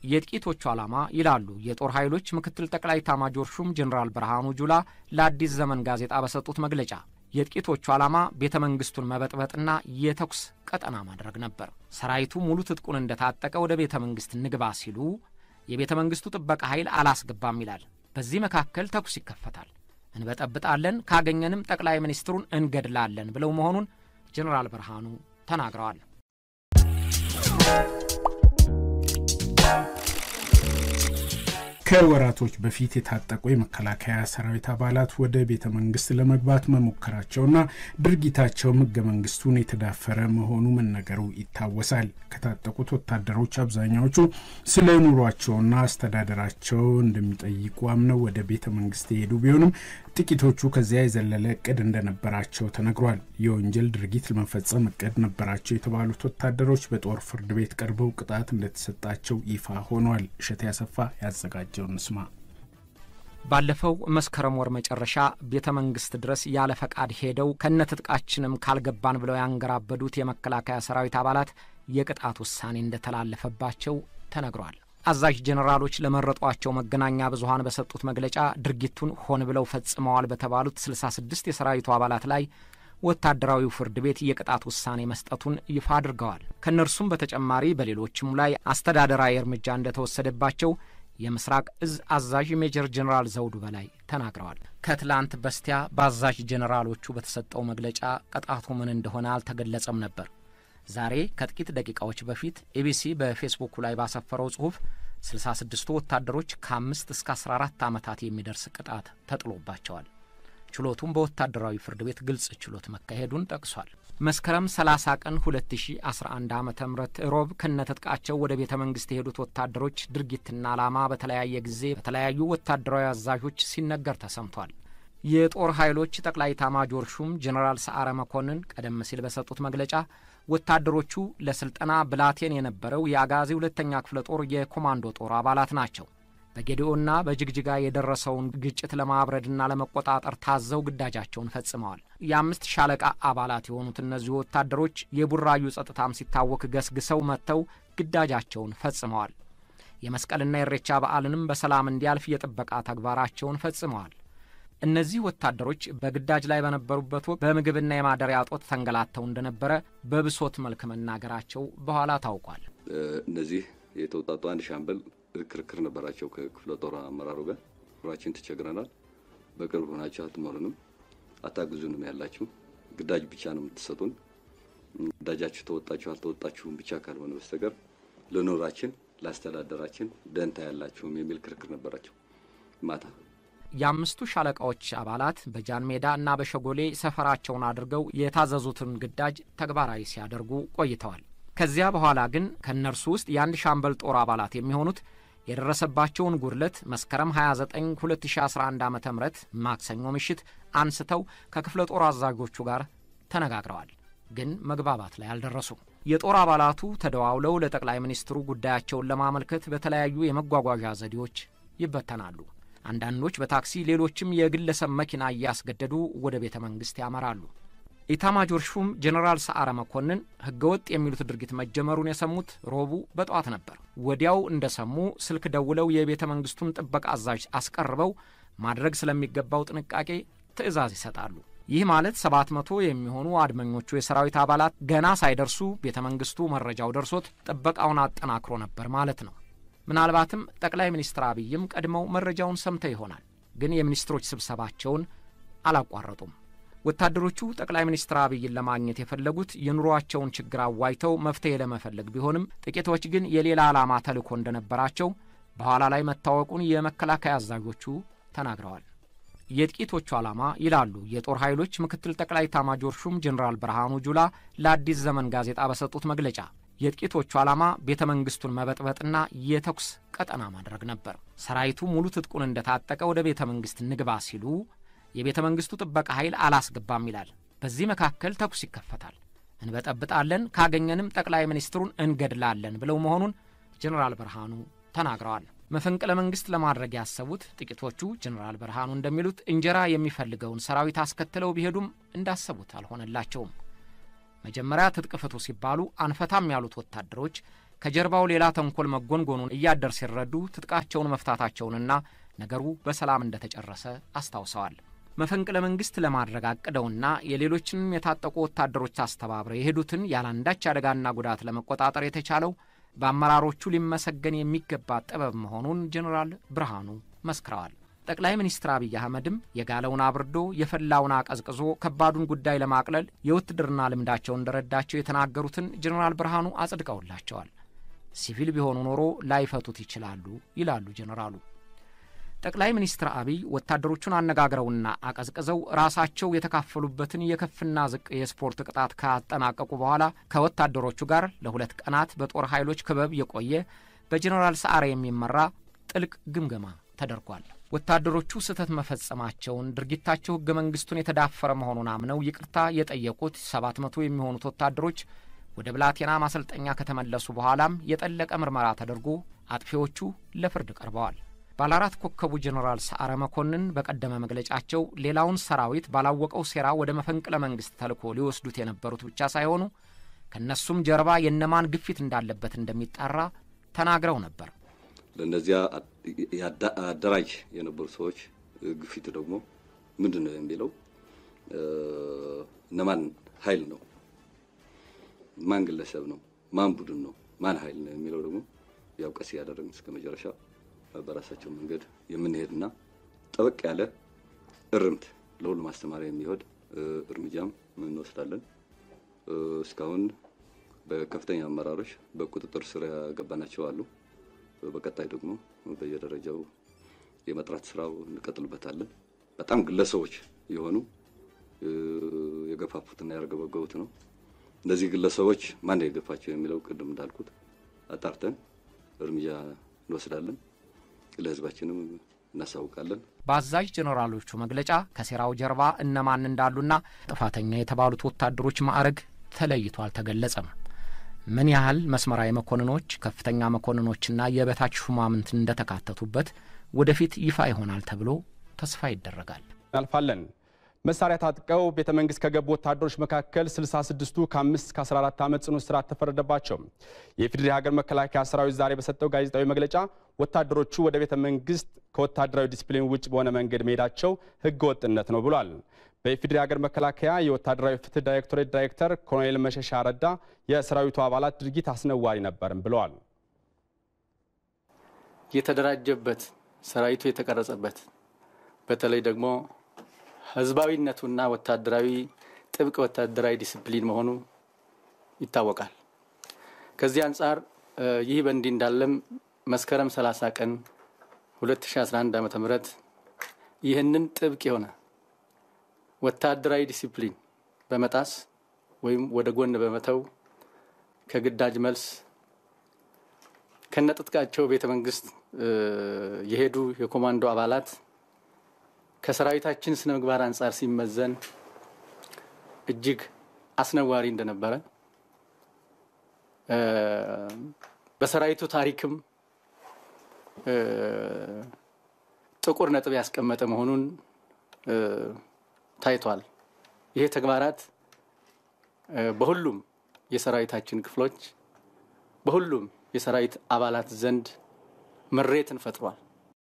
የጥቂቶቹ ዓላማ ይላሉ የጦር ኃይሎች ምክትል ጠቅላይ ኤታማዦር ሹም ጀኔራል ብርሃኑ ጁላ ለአዲስ ዘመን ጋዜጣ በሰጡት መግለጫ የጥቂቶቹ ዓላማ ቤተ መንግስቱን መበጥበጥና የተኩስ ቀጠና ማድረግ ነበር። ሰራዊቱ ሙሉ ትጥቁን እንደታጠቀ ወደ ቤተ መንግስት ንግባ ሲሉ የቤተ መንግስቱ ጥበቃ ኃይል አላስገባም ይላል። በዚህ መካከል ተኩስ ይከፈታል። እንበጠብጣለን፣ ካገኘንም ጠቅላይ ሚኒስትሩን እንገድላለን ብለው መሆኑን ጀኔራል ብርሃኑ ተናግረዋል። ከወራቶች በፊት የታጠቁ የመከላከያ ሰራዊት አባላት ወደ ቤተ መንግስት ለመግባት መሞከራቸውና ድርጊታቸውም ህገ መንግስቱን የተዳፈረ መሆኑ መነገሩ ይታወሳል። ከታጠቁት ወታደሮች አብዛኛዎቹ ስለ ኑሯቸውና አስተዳደራቸው እንደሚጠይቁ አምነው ወደ ቤተ መንግስት የሄዱ ቢሆንም ጥቂቶቹ ከዚያ የዘለለ እቅድ እንደነበራቸው ተነግሯል። የወንጀል ድርጊት ለመፈጸም እቅድ ነበራቸው የተባሉት ወታደሮች በጦር ፍርድ ቤት ቀርበው ቅጣት እንደተሰጣቸው ይፋ ሆኗል። እሸቴ ያሰፋ ያዘጋጀውን እንስማ። ባለፈው መስከረም ወር መጨረሻ ቤተ መንግስት ድረስ ያለ ፈቃድ ሄደው ከነትጥቃችንም ካልገባን ብለው ያንገራበዱት የመከላከያ ሰራዊት አባላት የቅጣት ውሳኔ እንደተላለፈባቸው ተነግሯል። አዛዥ ጄኔራሎች ለመረጧቸው መገናኛ ብዙኃን በሰጡት መግለጫ ድርጊቱን ሆን ብለው ፈጽመዋል በተባሉት 66 የሰራዊቱ አባላት ላይ ወታደራዊው ፍርድ ቤት የቅጣት ውሳኔ መስጠቱን ይፋ አድርገዋል። ከእነርሱም በተጨማሪ በሌሎችም ላይ አስተዳደራዊ እርምጃ እንደተወሰደባቸው የምስራቅ እዝ አዛዥ ሜጀር ጄኔራል ዘውዱ በላይ ተናግረዋል። ከትላንት በስቲያ በአዛዥ ጄኔራሎቹ በተሰጠው መግለጫ ቅጣቱ ምን እንደሆነ አልተገለጸም ነበር። ዛሬ ከጥቂት ደቂቃዎች በፊት ኤቢሲ በፌስቡኩ ላይ ባሰፈረው ጽሑፍ 66ቱ ወታደሮች ከአምስት እስከ 14 ዓመታት የሚደርስ ቅጣት ተጥሎባቸዋል። ችሎቱም በወታደራዊ ፍርድ ቤት ግልጽ ችሎት መካሄዱን ጠቅሷል። መስከረም 30 ቀን 2011 ዓ ም ሮብ ከነትጥቃቸው ወደ ቤተ መንግስት የሄዱት ወታደሮች ድርጊትና ዓላማ በተለያየ ጊዜ በተለያዩ ወታደራዊ አዛዦች ሲነገር ተሰምቷል። የጦር ኃይሎች ጠቅላይ ኤታማዦር ሹም ጄኔራል ሰዓረ መኮንን ቀደም ሲል በሰጡት መግለጫ ወታደሮቹ ለስልጠና ብላቴን የነበረው የአጋዚ ሁለተኛ ክፍለ ጦር የኮማንዶ ጦር አባላት ናቸው። በጌዲኦና በጅግጅጋ የደረሰውን ግጭት ለማብረድና ለመቆጣጠር ታዘው ግዳጃቸውን ፈጽመዋል። የአምስት ሻለቃ አባላት የሆኑት እነዚሁ ወታደሮች የቡራዩ ጸጥታም ሲታወክ ገስግሰው መጥተው ግዳጃቸውን ፈጽመዋል። የመስቀልና የኢሬቻ በዓልንም በሰላም እንዲያልፍ የጥበቃ ተግባራቸውን ፈጽመዋል። እነዚህ ወታደሮች በግዳጅ ላይ በነበሩበት ወቅት በምግብና የማደሪያ እጦት ተንገላተው እንደነበረ በብሶት መልክ መናገራቸው በኋላ ታውቋል። እነዚህ የተውጣጡ አንድ ሻምበል ክርክር ነበራቸው ከክፍለ ጦር አመራሩ ጋር ራችን ተቸግረናል፣ በቅርብ ሆናችሁ አትመሩንም፣ አታግዙንም ያላችሁ ግዳጅ ብቻ ነው የምትሰጡን፣ ግዳጃችሁ ተወጣችሁ አልተወጣችሁም ብቻ ካልሆነ በስተቀር ለኖራችን ለአስተዳደራችን ደንታ ያላችሁም የሚል ክርክር ነበራቸው ማታ የአምስቱ ሻለቃዎች አባላት በጃን ሜዳ እና በሸጎሌ ሰፈራቸውን አድርገው የታዘዙትን ግዳጅ ተግባራዊ ሲያደርጉ ቆይተዋል። ከዚያ በኋላ ግን ከእነርሱ ውስጥ የአንድ ሻምበል ጦር አባላት የሚሆኑት የደረሰባቸውን ጉድለት መስከረም 29 2011 ዓ ም ማክሰኞ ምሽት አንስተው ከክፍለ ጦር አዛዦቹ ጋር ተነጋግረዋል። ግን መግባባት ላይ አልደረሱም። የጦር አባላቱ ተደዋውለው ለጠቅላይ ሚኒስትሩ ጉዳያቸውን ለማመልከት በተለያዩ የመጓጓዣ ዘዴዎች ይበተናሉ። አንዳንዶች በታክሲ ሌሎችም የግለሰብ መኪና እያስገደዱ ወደ ቤተ መንግሥት ያመራሉ። ኢታማጆር ሹም ጄኔራል ሰዓረ መኮንን ሕገወጥ የሚሉት ድርጊት መጀመሩን የሰሙት ሮቡ በጠዋት ነበር። ወዲያው እንደሰሙ ስልክ ደውለው የቤተ መንግሥቱን ጥበቃ አዛዥ አስቀርበው ማድረግ ስለሚገባው ጥንቃቄ ትዕዛዝ ይሰጣሉ። ይህ ማለት ሰባት መቶ የሚሆኑ አድመኞቹ የሰራዊት አባላት ገና ሳይደርሱ ቤተ መንግሥቱ መረጃው ደርሶት ጥበቃውን አጠናክሮ ነበር ማለት ነው። ምናልባትም ጠቅላይ ሚኒስትር አብይም ቀድመው መረጃውን ሰምተው ይሆናል። ግን የሚኒስትሮች ስብሰባቸውን አላቋረጡም። ወታደሮቹ ጠቅላይ ሚኒስትር አብይን ለማግኘት የፈለጉት የኑሯቸውን ችግር አዋይተው መፍትሄ ለመፈለግ ቢሆንም ጥቂቶች ግን የሌላ ዓላማ ተልዕኮ እንደነበራቸው በኋላ ላይ መታወቁን የመከላከያ አዛዦቹ ተናግረዋል። የጥቂቶቹ ዓላማ ይላሉ የጦር ኃይሎች ምክትል ጠቅላይ ኤታማዦር ሹም ጄኔራል ብርሃኑ ጁላ ለአዲስ ዘመን ጋዜጣ በሰጡት መግለጫ የጥቂቶቹ ዓላማ ቤተ መንግስቱን መበጥበጥና የተኩስ ቀጠና ማድረግ ነበር። ሰራዊቱ ሙሉ ትጥቁን እንደታጠቀ ወደ ቤተ መንግስት ንግባ ሲሉ የቤተ መንግስቱ ጥበቃ ኃይል አላስገባም ይላል። በዚህ መካከል ተኩስ ይከፈታል። እንበጠብጣለን፣ ካገኘንም ጠቅላይ ሚኒስትሩን እንገድላለን ብለው መሆኑን ጄኔራል ብርሃኑ ተናግረዋል። መፈንቅለ መንግስት ለማድረግ ያሰቡት ጥቂቶቹ ጄኔራል ብርሃኑ እንደሚሉት እንጀራ የሚፈልገውን ሰራዊት አስከትለው ቢሄዱም እንዳሰቡት አልሆነላቸውም። መጀመሪያ ትጥቅ ፍቱ ሲባሉ አንፈታም ያሉት ወታደሮች ከጀርባው ሌላ ተንኮል መጎንጎኑን እያደር ሲረዱ ትጥቃቸውን መፍታታቸውንና ነገሩ በሰላም እንደተጨረሰ አስታውሰዋል። መፈንቅለ መንግስት ለማድረግ አቅደውና የሌሎችንም የታጠቁ ወታደሮች አስተባብረው የሄዱትን ያለአንዳች አደጋና ጉዳት ለመቆጣጠር የተቻለው በአመራሮቹ ሊመሰገን የሚገባ ጥበብ መሆኑን ጄኔራል ብርሃኑ መስክረዋል። ጠቅላይ ሚኒስትር አብይ አህመድም የጋለውን አብርዶ የፈላውን አቀዝቅዞ ከባዱን ጉዳይ ለማቅለል የውትድርና ልምዳቸው እንደረዳቸው የተናገሩትን ጄኔራል ብርሃኑ አጽድቀውላቸዋል። ሲቪል ቢሆኑ ኖሮ ላይፈቱት ይችላሉ ይላሉ ጄኔራሉ። ጠቅላይ ሚኒስትር አብይ ወታደሮቹን አነጋግረውና አቀዝቅዘው ራሳቸው የተካፈሉበትን የከፍና ዝቅ የስፖርት ቅጣት ካጠናቀቁ በኋላ ከወታደሮቹ ጋር ለሁለት ቀናት በጦር ኃይሎች ክበብ የቆየ በጄኔራል ሰዓረ የሚመራ ጥልቅ ግምገማ ተደርጓል። ወታደሮቹ ስህተት መፈጸማቸውን፣ ድርጊታቸው ሕገ መንግሥቱን የተዳፈረ መሆኑን አምነው ይቅርታ የጠየቁት ሰባት መቶ የሚሆኑት ወታደሮች ወደ ብላቴና ማሰልጠኛ ከተመለሱ በኋላም የጠለቀ ምርመራ ተደርጎ አጥፊዎቹ ለፍርድ ቀርበዋል። ባለአራት ኮከቡ ጄኔራል ሰዓረ መኮንን በቀደመ መግለጫቸው ሌላውን ሰራዊት ባላወቀው ሴራ ወደ መፈንቅለ መንግስት ተልኮ ሊወስዱት የነበሩት ብቻ ሳይሆኑ ከእነሱም ጀርባ የነማን ግፊት እንዳለበት እንደሚጣራ ተናግረው ነበር። ለእነዚያ አደራጅ የነበሩ ሰዎች ግፊት ደግሞ ምንድን ነው የሚለው እነማን ኃይል ነው፣ ማን ግለሰብ ነው፣ ማን ቡድን ነው፣ ማን ኃይል ነው የሚለው ደግሞ ያው ቀስ እያደረግን እስከ መጨረሻ በራሳቸው መንገድ የምንሄድና ጠበቅ ያለ እርምት ለሁሉም ማስተማሪያ የሚሆን እርምጃም እንወስዳለን። እስካሁን በከፍተኛ አመራሮች በቁጥጥር ስር ያገባናቸው አሉ። በቀጣይ ደግሞ በየደረጃው የመጥራት ስራው እንቀጥልበታለን። በጣም ግለሰቦች የሆኑ የገፋፉትና ያረገበገቡት ነው። እነዚህ ግለሰቦች ማን የገፋቸው የሚለው ቅድም እንዳልኩት አጣርተን እርምጃ እንወስዳለን። ለህዝባችንም እናሳውቃለን። በአዛዥ ጄኔራሎቹ መግለጫ ከሴራው ጀርባ እነማን እንዳሉና ጥፋተኛ የተባሉት ወታደሮች ማዕረግ ተለይቶ አልተገለጸም። ምን ያህል መስመራዊ መኮንኖች፣ ከፍተኛ መኮንኖችና የበታች ሹማምንት እንደተካተቱበት ወደፊት ይፋ ይሆናል ተብሎ ተስፋ ይደረጋል። እናልፋለን። መሳሪያ ታጥቀው ቤተ መንግስት ከገቡ ወታደሮች መካከል 66ቱ ከ5 እስከ 14 ዓመት ጽኑ እስራት ተፈረደባቸው። የኢፌዴሪ ሀገር መከላከያ ሰራዊት ዛሬ በሰጠው ጋዜጣዊ መግለጫ ወታደሮቹ ወደ ቤተ መንግስት ከወታደራዊ ዲስፕሊን ውጭ በሆነ መንገድ መሄዳቸው ህገ ወጥነት ነው ብሏል። በኢፌዴሪ ሀገር መከላከያ የወታደራዊ ፍትህ ዳይሬክቶሬት ዳይሬክተር ኮሎኔል መሸሻ ረዳ የሰራዊቱ አባላት ድርጊት አስነዋሪ ነበርም ብለዋል። የተደራጀበት ሰራዊቱ የተቀረጸበት በተለይ ደግሞ ህዝባዊነቱና ወታደራዊ ጥብቅ ወታደራዊ ዲስፕሊን መሆኑ ይታወቃል። ከዚህ አንጻር ይህ በእንዲህ እንዳለም መስከረም 30 ቀን 2011 ዓ ም ይህንን ጥብቅ የሆነ ወታደራዊ ዲሲፕሊን በመጣስ ወይም ወደ ጎን በመተው ከግዳጅ መልስ ከነጥጥቃቸው ቤተ መንግስት የሄዱ የኮማንዶ አባላት ከሰራዊታችን ስነ ምግባር አንጻር ሲመዘን እጅግ አስነዋሪ እንደነበረ በሰራዊቱ ታሪክም ጥቁር ነጥብ ያስቀመጠ መሆኑን ታይቷል። ይሄ ተግባራት በሁሉም የሰራዊታችን ክፍሎች በሁሉም የሰራዊት አባላት ዘንድ ምሬትን ፈጥሯል።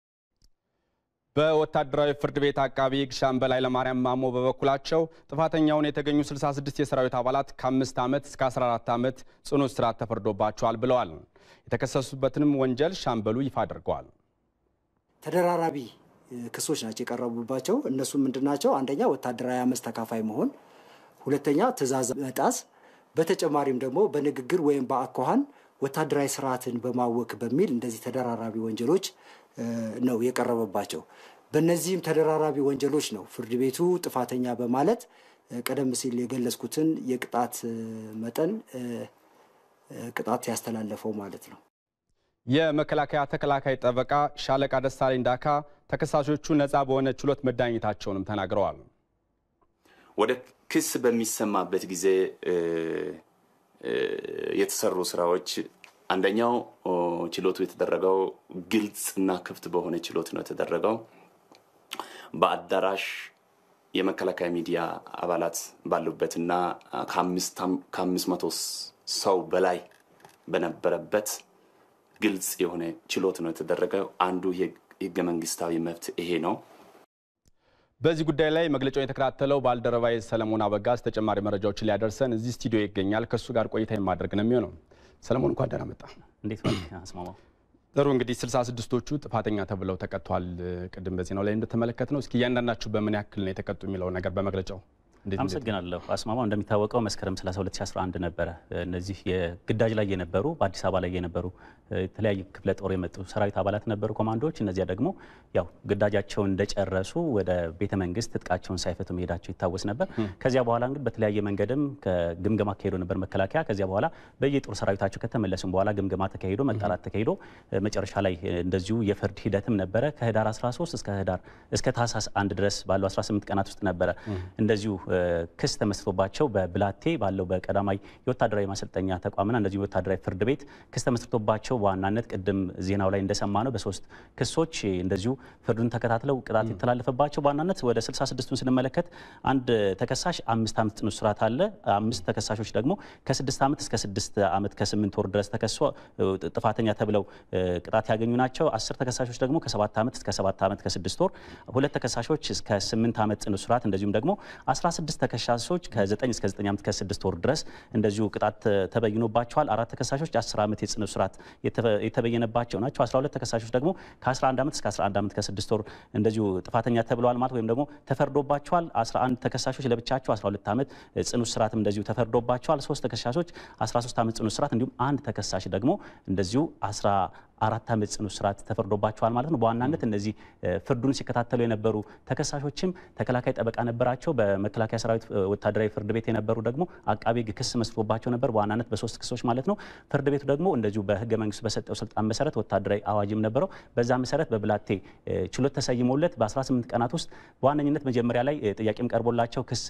በወታደራዊ ፍርድ ቤት አቃቢ ሕግ ሻምበል ኃይለማርያም ማሞ በበኩላቸው ጥፋተኛውን የተገኙ 66 የሰራዊት አባላት ከአምስት ዓመት እስከ 14 ዓመት ጽኑ እስራት ተፈርዶባቸዋል ብለዋል። የተከሰሱበትንም ወንጀል ሻምበሉ ይፋ አድርገዋል። ተደራራቢ ክሶች ናቸው የቀረቡባቸው። እነሱ ምንድን ናቸው? አንደኛ ወታደራዊ አመፅ ተካፋይ መሆን፣ ሁለተኛ ትዕዛዝ መጣስ፣ በተጨማሪም ደግሞ በንግግር ወይም በአኳኋን ወታደራዊ ስርዓትን በማወክ በሚል እንደዚህ ተደራራቢ ወንጀሎች ነው የቀረበባቸው። በእነዚህም ተደራራቢ ወንጀሎች ነው ፍርድ ቤቱ ጥፋተኛ በማለት ቀደም ሲል የገለጽኩትን የቅጣት መጠን ቅጣት ያስተላለፈው ማለት ነው። የመከላከያ ተከላካይ ጠበቃ ሻለቃ ደሳለኝ ዳካ ተከሳሾቹ ነፃ በሆነ ችሎት መዳኘታቸውንም ተናግረዋል። ወደ ክስ በሚሰማበት ጊዜ የተሰሩ ስራዎች አንደኛው ችሎቱ የተደረገው ግልጽ እና ክፍት በሆነ ችሎት ነው የተደረገው። በአዳራሽ የመከላከያ ሚዲያ አባላት ባሉበትና ከአምስት መቶ ሰው በላይ በነበረበት ግልጽ የሆነ ችሎት ነው የተደረገው። አንዱ የህገ መንግስታዊ መብት ይሄ ነው። በዚህ ጉዳይ ላይ መግለጫውን የተከታተለው ባልደረባዬ ሰለሞን አበጋዝ ተጨማሪ መረጃዎችን ሊያደርሰን እዚህ ስቱዲዮ ይገኛል። ከእሱ ጋር ቆይታ የማድረግ ነው የሚሆነው። ሰለሞን እንኳን ደህና መጣ። እንዴት ዋልክ አስማማው? ጥሩ እንግዲህ ስልሳ ስድስቶቹ ጥፋተኛ ተብለው ተቀጥተዋል። ቅድም በዜናው ላይ እንደተመለከት ነው። እስኪ እያንዳንዳችሁ በምን ያክል ነው የተቀጡ የሚለው ነገር በመግለጫው አመሰግናለሁ አስማማው። እንደሚታወቀው መስከረም 30 2011 ነበረ እነዚህ የግዳጅ ላይ የነበሩ በአዲስ አበባ ላይ የነበሩ የተለያዩ ክፍለ ጦር የመጡ ሰራዊት አባላት ነበሩ፣ ኮማንዶዎች። እነዚያ ደግሞ ያው ግዳጃቸውን እንደጨረሱ ወደ ቤተ መንግስት ትጥቃቸውን ሳይፈቱ መሄዳቸው ይታወስ ነበር። ከዚያ በኋላ እንግዲህ በተለያየ መንገድም ግምገማ ተካሂዶ ነበር መከላከያ። ከዚያ በኋላ በየጦር ሰራዊታቸው ከተመለሱም በኋላ ግምገማ ተካሂዶ መጣላት ተካሂዶ መጨረሻ ላይ እንደዚሁ የፍርድ ሂደትም ነበረ ከህዳር 13 እስከ ህዳር እስከ ታህሳስ አንድ ድረስ ባለው 18 ቀናት ውስጥ ነበረ እንደዚሁ ክስ ተመስርቶባቸው በብላቴ ባለው በቀዳማይ የወታደራዊ ማሰልጠኛ ተቋምና እንደዚሁ የወታደራዊ ፍርድ ቤት ክስ ተመስርቶባቸው በዋናነት ቅድም ዜናው ላይ እንደሰማ ነው በሶስት ክሶች እንደዚሁ ፍርዱን ተከታትለው ቅጣት የተላለፈባቸው በዋናነት ወደ 66ቱን ስንመለከት አንድ ተከሳሽ አምስት ዓመት ጽኑ እስራት አለ። አምስት ተከሳሾች ደግሞ ከስድስት ዓመት እስከ ስድስት ዓመት ከስምንት ወር ድረስ ተከሶ ጥፋተኛ ተብለው ቅጣት ያገኙ ናቸው። አስር ተከሳሾች ደግሞ ከሰባት ዓመት እስከ ሰባት ዓመት ከስድስት ወር፣ ሁለት ተከሳሾች እስከ ስምንት ዓመት ጽኑ እስራት እንደዚሁም ደግሞ 16 ተከሳሾች ከ9 እስከ 9 ዓመት ከ6 ወር ድረስ እንደዚሁ ቅጣት ተበይኖባቸዋል። አራት ተከሳሾች 10 ዓመት የጽኑ እስራት የተበየነባቸው ናቸው። 12 ተከሳሾች ደግሞ ከ11 ዓመት እስከ 11 ዓመት ከ6 ወር እንደዚሁ ጥፋተኛ ተብለዋል ማለት ወይም ደግሞ ተፈርዶባቸዋል። 11 ተከሳሾች ለብቻቸው 12 ዓመት ጽኑ እስራትም እንደዚሁ ተፈርዶባቸዋል። ሶስት ተከሳሾች 13 ዓመት ጽኑ እስራት እንዲሁም አንድ ተከሳሽ ደግሞ እንደዚሁ አራት ዓመት ጽኑ እስራት ተፈርዶባቸዋል ማለት ነው። በዋናነት እነዚህ ፍርዱን ሲከታተሉ የነበሩ ተከሳሾችም ተከላካይ ጠበቃ ነበራቸው። በመከላከያ ሰራዊት ወታደራዊ ፍርድ ቤት የነበሩ ደግሞ አቃቤ ሕግ ክስ መስርቶባቸው ነበር፣ በዋናነት በሶስት ክሶች ማለት ነው። ፍርድ ቤቱ ደግሞ እንደዚሁ በህገ መንግስቱ በሰጠው ስልጣን መሰረት ወታደራዊ አዋጅም ነበረው። በዛ መሰረት በብላቴ ችሎት ተሰይሞለት በ18 ቀናት ውስጥ በዋነኝነት መጀመሪያ ላይ ጥያቄም ቀርቦላቸው ክስ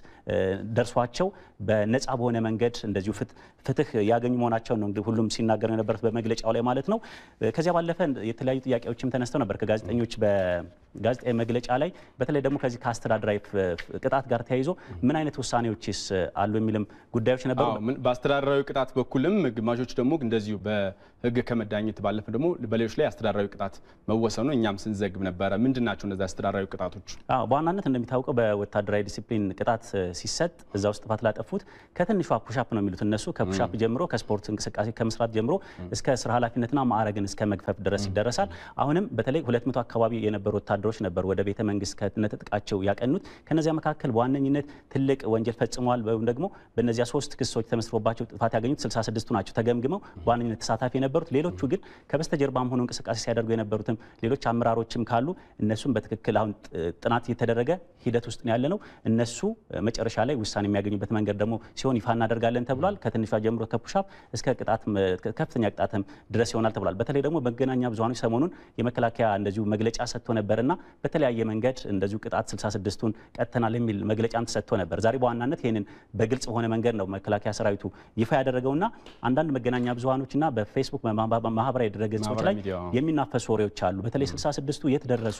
ደርሷቸው በነፃ በሆነ መንገድ እንደዚሁ ፍትህ ያገኙ መሆናቸው ነው እንግዲህ ሁሉም ሲናገሩ የነበሩት በመግለጫው ላይ ማለት ነው። ከዚያ ባለፈ የተለያዩ ጥያቄዎችም ተነስተው ነበር ከጋዜጠኞች በጋዜጣዊ መግለጫ ላይ በተለይ ደግሞ ከዚህ ከአስተዳደራዊ ቅጣት ጋር ተያይዞ ምን አይነት ውሳኔዎችስ አሉ የሚልም ጉዳዮች ነበሩ። በአስተዳደራዊ ቅጣት በኩልም ግማሾች ደግሞ እንደዚሁ በህግ ከመዳኘት ባለፈ ደግሞ በሌሎች ላይ አስተዳደራዊ ቅጣት መወሰኑ እኛም ስንዘግብ ነበረ። ምንድን ናቸው እነዚህ አስተዳደራዊ ቅጣቶች? በዋናነት እንደሚታወቀው በወታደራዊ ዲሲፕሊን ቅጣት ሲሰጥ እዛ ውስጥ ጥፋት ላጠፉት ከትንሿ ፑሻፕ ነው የሚሉት እነሱ ከፑሻፕ ጀምሮ ከስፖርት እንቅስቃሴ ከመስራት ጀምሮ እስከ ስራ ኃላፊነትና ማዕረግን እስከ መግፈፍ ድረስ ይደረሳል። አሁንም በተለይ ሁለት መቶ አካባቢ የነበሩ ወታደሮች ነበሩ ወደ ቤተ መንግስት ከነትጥቃቸው ያቀኑት። ከነዚያ መካከል በዋነኝነት ትልቅ ወንጀል ፈጽመዋል ወይም ደግሞ በእነዚያ ሶስት ክሶች ተመስርቶባቸው ጥፋት ያገኙት 66ቱ ናቸው ተገምግመው በዋነኝነት ተሳታፊ የነበሩት። ሌሎቹ ግን ከበስተጀርባም ሆነው እንቅስቃሴ ሲያደርጉ የነበሩትም ሌሎች አመራሮችም ካሉ እነሱም በትክክል አሁን ጥናት እየተደረገ ሂደት ውስጥ ነው ያለ ነው። እነሱ መጨረሻ ላይ ውሳኔ የሚያገኙበት መንገድ ደግሞ ሲሆን ይፋ እናደርጋለን ተብሏል። ከትንሿ ጀምሮ ከፑሻፕ እስከ ቅጣት ከፍተኛ ቅጣትም ድረስ ይሆናል ተብሏል። በተለይ ደግሞ መገናኛ ብዙሃኖች ሰሞኑን የመከላከያ እንደዚሁ መግለጫ ሰጥቶ ነበርና በተለያየ መንገድ እንደዚሁ ቅጣት 66ቱን ቀጥተናል የሚል መግለጫም ተሰጥቶ ነበር። ዛሬ በዋናነት ይህንን በግልጽ በሆነ መንገድ ነው መከላከያ ሰራዊቱ ይፋ ያደረገውና አንዳንድ መገናኛ ብዙሃኖችና በፌስቡክ ማህበራዊ ድረገጾች ላይ የሚናፈሱ ወሬዎች አሉ። በተለይ 66ቱ የት ደረሱ፣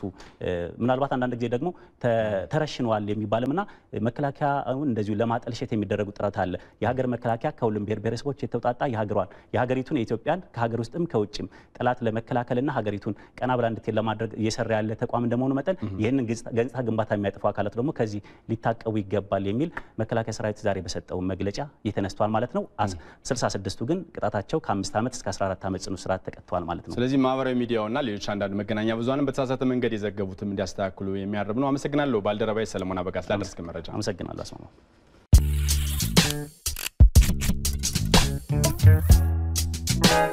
ምናልባት አንዳንድ ጊዜ ደግሞ ተረሽነዋል የሚባልምና መከላከያውን እንደዚሁ ለማጠልሸት የሚደረጉ ጥረት አለ። የሀገር መከላከያ ከሁሉም ብሔር ብሔረሰቦች የተውጣጣ የሀገሯን የሀገሪቱን የኢትዮጵያን ከሀገር ውስጥም ከውጭም ጠላት ለመከላከልና ሀገሪቱን ቀና ብላ እንድትሄድ ለማድረግ እየሰራ ያለ ተቋም እንደመሆኑ መጠን ይህንን ገጽታ ግንባታ የሚያጠፉ አካላት ደግሞ ከዚህ ሊታቀቡ ይገባል የሚል መከላከያ ሰራዊት ዛሬ በሰጠው መግለጫ ተነስቷል ማለት ነው። 66ቱ ግን ቅጣታቸው ከአምስት ዓመት እስከ 14 ዓመት ጽኑ እስራት ተቀጥተዋል ማለት ነው። ስለዚህ ማህበራዊ ሚዲያውና ሌሎች አንዳንድ መገናኛ ብዙሃንም በተሳሳተ መንገድ የዘገቡትም እንዲያስተካክሉ የሚያርብ ነው። አመሰግናለሁ ባልደረባዬ ሰለሞን አበጋ ስላደረስክ መረጃ። አመሰግናለሁ አስማማው። Thank you.